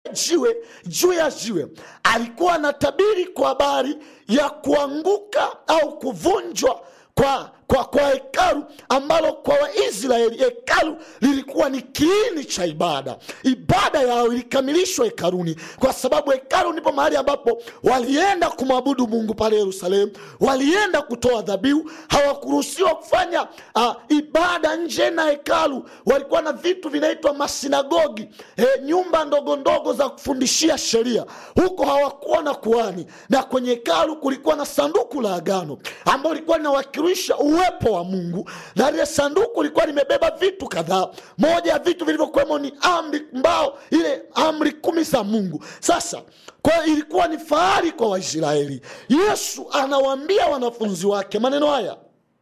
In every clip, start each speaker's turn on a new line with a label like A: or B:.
A: jiwe juu ya jiwe alikuwa anatabiri kwa habari ya kuanguka au kuvunjwa kwa kwa kwa hekalu ambalo kwa waisraeli hekalu lilikuwa ni kiini cha ibada ibada yao ilikamilishwa hekaluni kwa sababu hekalu ndipo mahali ambapo walienda kumwabudu mungu pale yerusalemu walienda kutoa dhabihu hawakuruhusiwa kufanya uh, ibada nje na hekalu walikuwa na vitu vinaitwa masinagogi e, nyumba ndogo ndogo za kufundishia sheria huko hawakuwa na kuani na kwenye hekalu kulikuwa na sanduku la agano ambalo lilikuwa linawakilisha uwepo wa mungu na lile sanduku lilikuwa limebeba vitu kadhaa moja ya vitu vilivyokuwemo ni amri mbao ile amri kumi za mungu sasa kwa hiyo ilikuwa ni fahari kwa waisraeli yesu anawaambia wanafunzi wake maneno haya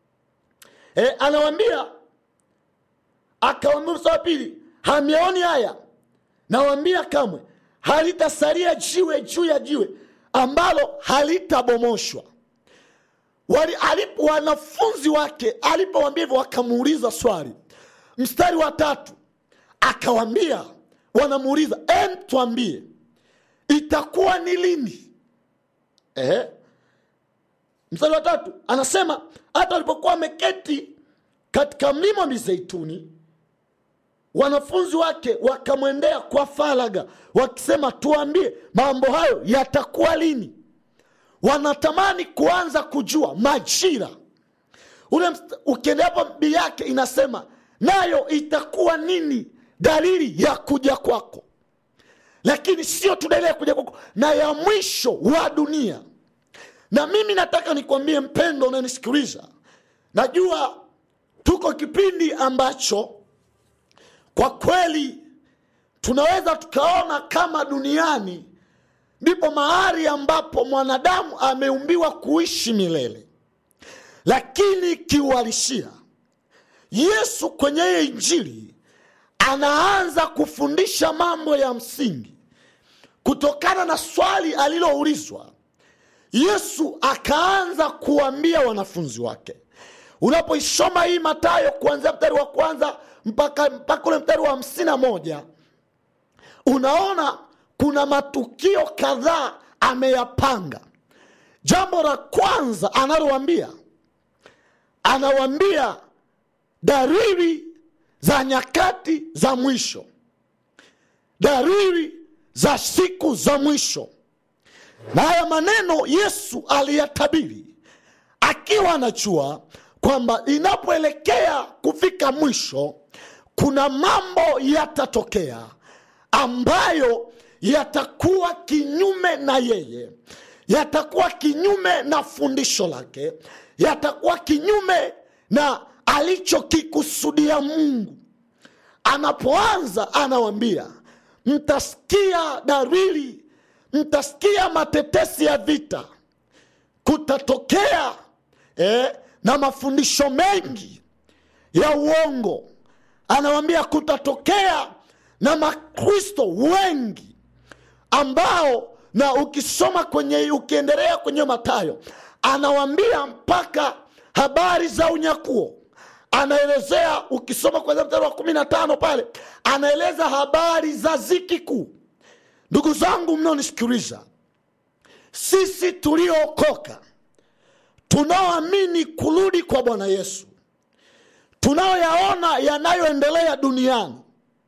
A: e, anawaambia akawambia mstari wa pili hamyaoni haya nawambia kamwe halitasalia jiwe juu ya jiwe ambalo halitabomoshwa Wali, alipo, wanafunzi wake alipowambia hivyo wakamuuliza swali mstari wa tatu akawambia wanamuuliza em twambie itakuwa ni lini eh? mstari wa tatu anasema hata walipokuwa wameketi katika mlima wa mizeituni wanafunzi wake wakamwendea kwa faraga wakisema tuambie mambo hayo yatakuwa lini wanatamani kuanza kujua majira ule ukiendeapo bii yake inasema nayo itakuwa nini dalili ya kuja kwako lakini sio tu dalili ya kuja kwako na ya mwisho wa dunia na mimi nataka nikwambie mpendo unanisikiliza najua tuko kipindi ambacho kwa kweli tunaweza tukaona kama duniani ndipo mahali ambapo mwanadamu ameumbiwa kuishi milele lakini kiuhalisia yesu kwenye hiyo injili anaanza kufundisha mambo ya msingi kutokana na swali aliloulizwa yesu akaanza kuambia wanafunzi wake unapoisoma hii matayo kuanzia mstari wa kwanza mpaka mpaka ule mstari wa hamsini na moja unaona kuna matukio kadhaa ameyapanga jambo la kwanza analowambia anawambia dalili za nyakati za mwisho dalili za siku za mwisho na haya maneno yesu aliyatabiri akiwa anajua kwamba inapoelekea kufika mwisho kuna mambo yatatokea ambayo yatakuwa kinyume na yeye yatakuwa kinyume na fundisho lake yatakuwa kinyume na alichokikusudia mungu anapoanza anawambia mtasikia dalili mtasikia matetesi ya vita kutatokea eh, na mafundisho mengi ya uongo anawambia kutatokea na makristo wengi ambao na ukisoma kwenye ukiendelea kwenye matayo anawambia mpaka habari za unyakuo anaelezea ukisoma kwanzia mstari wa kumi na tano pale anaeleza habari za ziki kuu ndugu zangu mnaonisikiliza sisi tuliookoka tunaoamini kurudi kwa bwana yesu tunaoyaona yanayoendelea duniani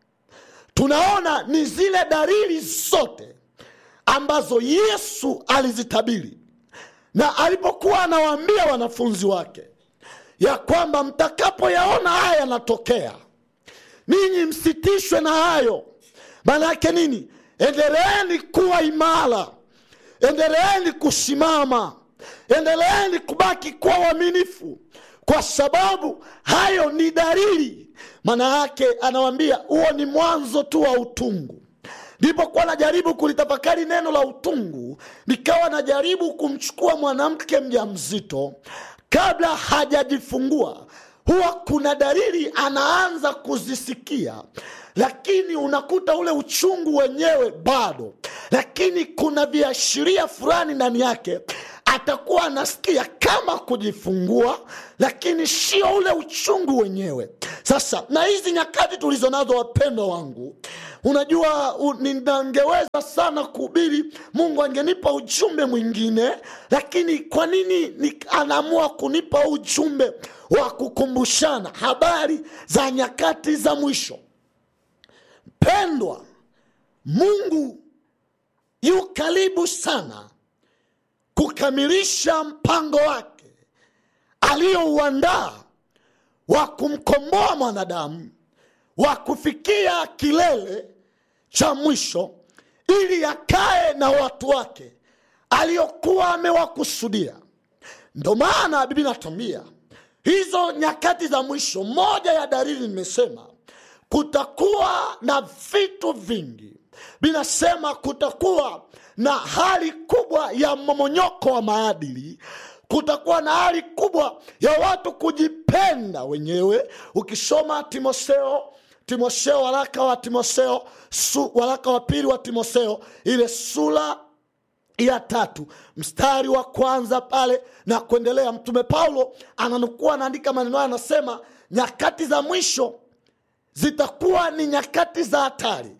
A: tunaona ni zile dalili zote ambazo yesu alizitabiri na alipokuwa anawaambia wanafunzi wake ya kwamba mtakapoyaona haya yanatokea ninyi msitishwe na hayo maana yake nini endeleeni kuwa imara endeleeni kusimama endeleeni kubaki kuwa uaminifu kwa sababu hayo ni dalili maana yake anawambia huo ni mwanzo tu wa utungu nilipokuwa najaribu kulitafakari neno la utungu nikawa najaribu kumchukua mwanamke mja mzito kabla hajajifungua huwa kuna dalili anaanza kuzisikia lakini unakuta ule uchungu wenyewe bado lakini kuna viashiria fulani ndani yake atakuwa anasikia kama kujifungua lakini sio ule uchungu wenyewe sasa na hizi nyakati tulizo nazo wapendwa wangu unajua u- ningeweza sana kuhubiri mungu angenipa ujumbe mwingine lakini kwa nini ni, anaamua kunipa ujumbe wa kukumbushana habari za nyakati za mwisho pendwa mungu yu karibu sana kukamilisha mpango wake aliyouandaa wa kumkomboa mwanadamu wa kufikia kilele cha mwisho ili akae na watu wake aliyokuwa amewakusudia ndo maana bibi natambia hizo nyakati za mwisho moja ya dalili nimesema kutakuwa na vitu vingi vinasema kutakuwa na hali kubwa ya mmomonyoko wa maadili kutakuwa na hali kubwa ya watu kujipenda wenyewe ukisoma timotheo timotheo waraka wa timotheo su, waraka wa pili wa timotheo ile sura ya tatu mstari wa kwanza pale na kuendelea mtume paulo ananukua anaandika maneno hayo anasema nyakati za mwisho zitakuwa ni nyakati za hatari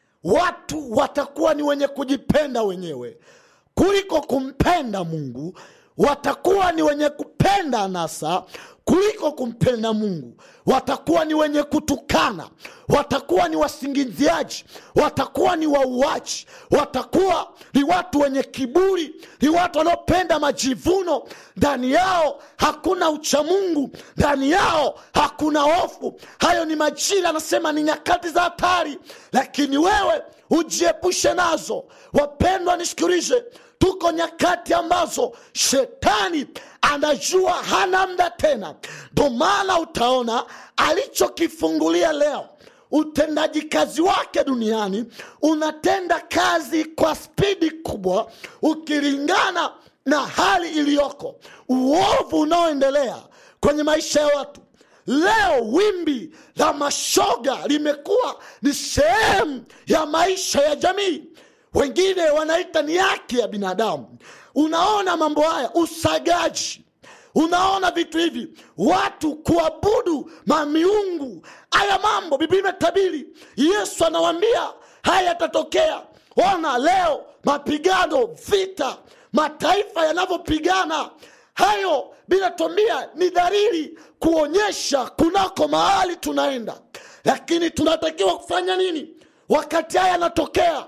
A: watu watakuwa ni wenye kujipenda wenyewe kuliko kumpenda mungu watakuwa ni wenye kupenda anasa kuliko kumpenda mungu watakuwa ni wenye kutukana watakuwa ni wasingiziaji watakuwa ni wauaji watakuwa ni watu wenye kiburi ni watu wanaopenda majivuno ndani yao hakuna uchamungu ndani yao hakuna hofu hayo ni majira anasema ni nyakati za hatari lakini wewe ujiepushe nazo wapendwa nisikilize tuko nyakati ambazo shetani anajua hana mda tena ndo maana utaona alichokifungulia leo utendaji kazi wake duniani unatenda kazi kwa spidi kubwa ukilingana na hali iliyoko uovu unaoendelea kwenye maisha ya watu leo wimbi la mashoga limekuwa ni sehemu ya maisha ya jamii wengine wanaita ni haki ya binadamu unaona mambo haya usagaji unaona vitu hivi watu kuabudu mamiungu haya mambo biblia imetabiri yesu anawambia haya yatatokea ona leo mapigano vita mataifa yanavyopigana hayo binatwambia ni dalili kuonyesha kunako mahali tunaenda lakini tunatakiwa kufanya nini wakati haya yanatokea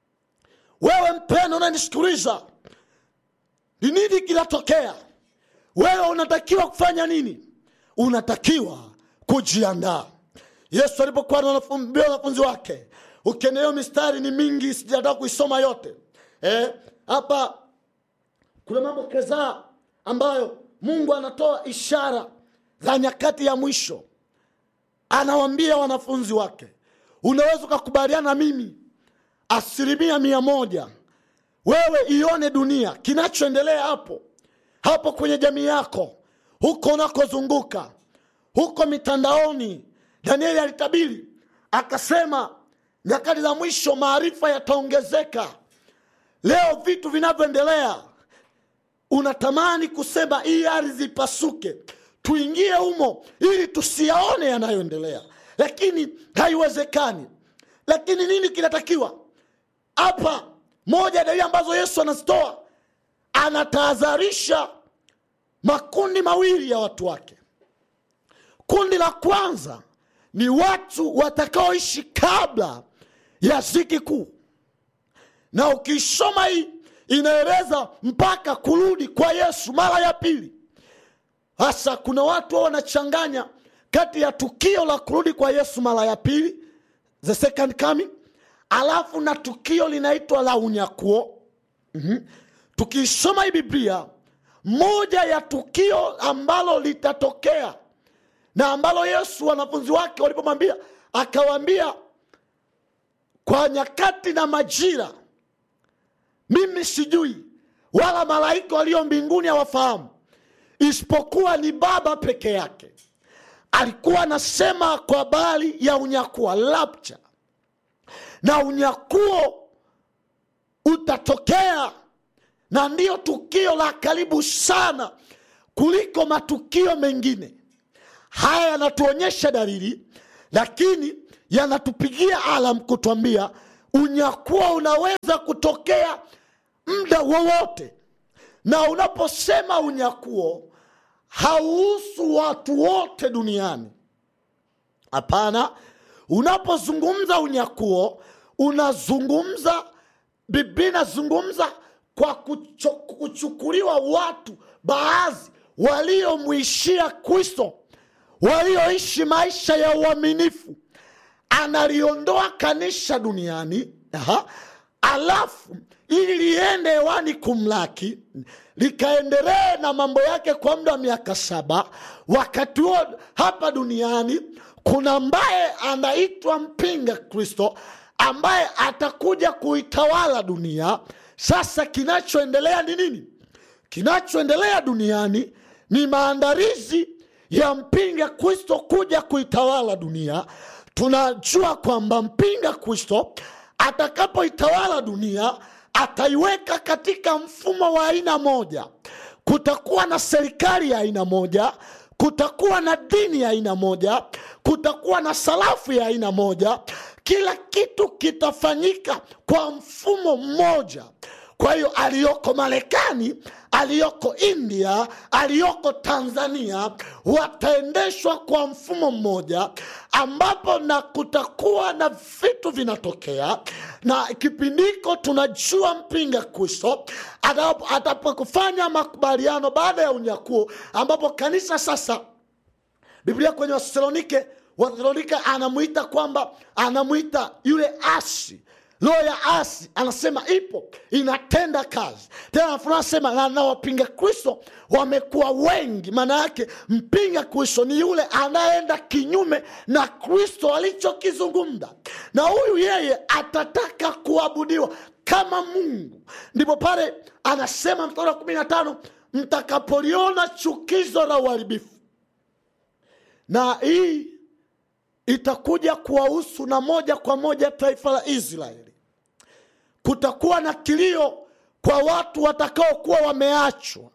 A: wewe mpendo unanisikiliza ni nini kinatokea wewe unatakiwa kufanya nini unatakiwa kujiandaa yesu alipokuwa anaambia wanafunzi wake ukiendelea mistari ni mingi sijataka kuisoma yote Eh, hapa kuna mambo kadhaa ambayo mungu anatoa ishara za nyakati ya mwisho anawambia wanafunzi wake unaweza ukakubaliana na mimi asilimia mia moja wewe ione dunia kinachoendelea hapo hapo kwenye jamii yako huko unakozunguka huko mitandaoni danieli alitabiri akasema nyakati za mwisho maarifa yataongezeka leo vitu vinavyoendelea unatamani kusema hii ardhi ipasuke tuingie humo ili tusiyaone yanayoendelea lakini haiwezekani lakini nini kinatakiwa hapa moja ya dalili ambazo yesu anazitoa anatahadharisha makundi mawili ya watu wake kundi la kwanza ni watu watakaoishi kabla ya ziki kuu na ukisoma hii inaeleza mpaka kurudi kwa yesu mara ya pili hasa kuna watu wao wanachanganya kati ya tukio la kurudi kwa yesu mara ya pili the second coming alafu na tukio linaitwa la unyakuo mm-hmm. tukiisoma hii biblia moja ya tukio ambalo litatokea na ambalo yesu wanafunzi wake walipomwambia akawaambia kwa nyakati na majira mimi sijui wala malaika walio mbinguni hawafahamu isipokuwa ni baba peke yake alikuwa anasema kwa habari ya unyakuo rapture na unyakuo utatokea na ndiyo tukio la karibu sana kuliko matukio mengine haya yanatuonyesha dalili lakini yanatupigia alam kutwambia unyakuo unaweza kutokea muda wowote na unaposema unyakuo hauhusu watu wote duniani hapana unapozungumza unyakuo unazungumza biblia inazungumza kwa kucho, kuchukuliwa watu baadhi waliomwishia kristo walioishi maisha ya uaminifu analiondoa kanisa duniani aha, alafu ili liende hewani kumlaki likaendelee na mambo yake kwa muda wa miaka saba wakati huo hapa duniani kuna ambaye anaitwa mpinga kristo ambaye atakuja kuitawala dunia sasa kinachoendelea ni nini kinachoendelea duniani ni maandalizi ya mpinga kristo kuja kuitawala dunia tunajua kwamba mpinga kristo atakapoitawala dunia ataiweka katika mfumo wa aina moja kutakuwa na serikali ya aina moja kutakuwa na dini ya aina moja kutakuwa na sarafu ya aina moja kila kitu kitafanyika kwa mfumo mmoja kwa hiyo aliyoko marekani aliyoko india aliyoko tanzania wataendeshwa kwa mfumo mmoja ambapo na kutakuwa na vitu vinatokea na kipindiko tunajua mpinga kristo atapokufanya makubaliano baada ya unyakuo ambapo kanisa sasa biblia kwenye wathesalonike wathesalonike anamwita kwamba anamwita yule asi roho ya asi anasema ipo inatenda kazi tena anasema na, na wapinga kristo wamekuwa wengi maana yake mpinga kristo ni yule anayeenda kinyume na kristo alichokizungumza na huyu yeye atataka kuabudiwa kama mungu ndipo pale anasema mstari wa kumi na tano mtakapoliona chukizo la uharibifu na hii itakuja kuwahusu na moja kwa moja taifa la israeli kutakuwa na kilio kwa watu watakaokuwa wameachwa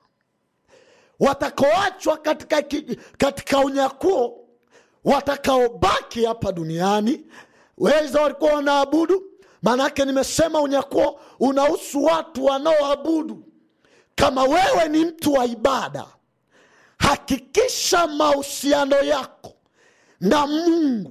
A: watakaoachwa katika, katika unyakuo watakaobaki hapa duniani weza walikuwa wanaabudu maanake nimesema unyakuo unahusu watu wanaoabudu kama wewe ni mtu wa ibada hakikisha mahusiano yako na mungu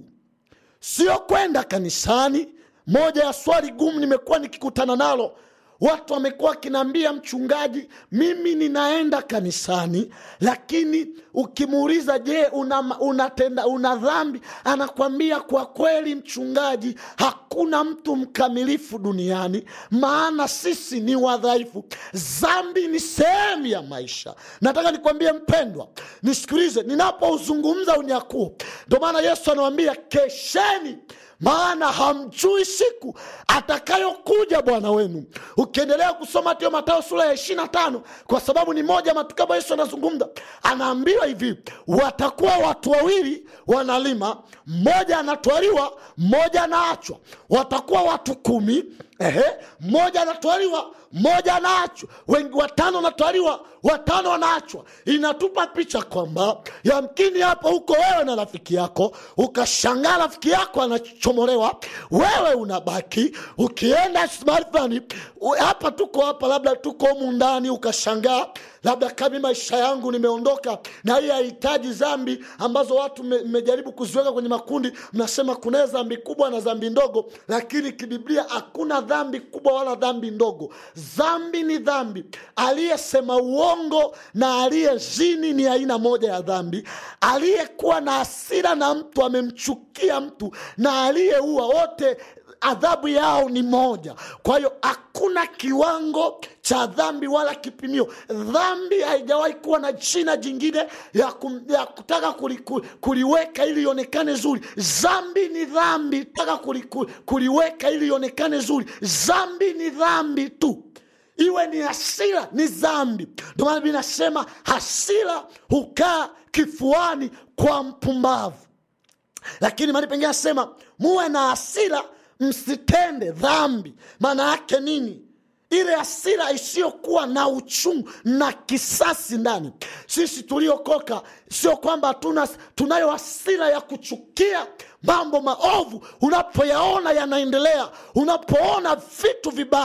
A: sio kwenda kanisani moja ya swali gumu nimekuwa nikikutana nalo watu wamekuwa wakinaambia mchungaji mimi ninaenda kanisani lakini ukimuuliza je una, unatenda una dhambi anakwambia kwa kweli mchungaji hakuna mtu mkamilifu duniani maana sisi ni wadhaifu dhambi ni sehemu ya maisha nataka nikwambie mpendwa nisikilize ninapouzungumza unyakuo ndio maana yesu anawambia kesheni maana hamjui siku atakayokuja bwana wenu ukiendelea kusoma tio matayo sura ya ishiri na tano kwa sababu ni moja ya matukio ambayo yesu anazungumza anaambiwa hivi watakuwa watu wawili wanalima mmoja anatwaliwa mmoja anaachwa watakuwa watu kumi ehe mmoja anatwaliwa mmoja anaachwa wengi watano wanatwaliwa watano wanaachwa inatupa picha kwamba yamkini hapo huko wewe na rafiki yako ukashangaa rafiki yako anachomolewa wewe unabaki ukienda mahali fulani hapa tuko hapa labda tuko humu ndani ukashangaa labda kami maisha yangu nimeondoka na hii hahitaji zambi ambazo watu mmejaribu kuziweka kwenye makundi mnasema kuna dhambi kubwa na dhambi ndogo lakini kibiblia hakuna dhambi kubwa wala dhambi ndogo dhambi ni dhambi aliyesema uongo na aliyezini ni aina moja ya dhambi aliyekuwa na hasira na mtu amemchukia mtu na aliyeua wote adhabu yao ni moja kwa hiyo hakuna kiwango cha dhambi wala kipimio dhambi haijawahi kuwa na jina jingine ya, kum, ya kutaka kuli, kuli, kuliweka ili ionekane zuri dhambi ni dhambi taka kuli, kuli, kuliweka ili ionekane zuri dhambi ni dhambi tu iwe ni hasira ni dhambi ndio maana binasema hasira hukaa kifuani kwa mpumbavu lakini mali pengine asema muwe na hasira msitende dhambi maana yake nini ile hasira isiyokuwa na uchungu na kisasi ndani sisi tuliokoka sio kwamba tuna, tunayo hasira ya kuchukia mambo maovu unapoyaona yanaendelea unapoona vitu vibaya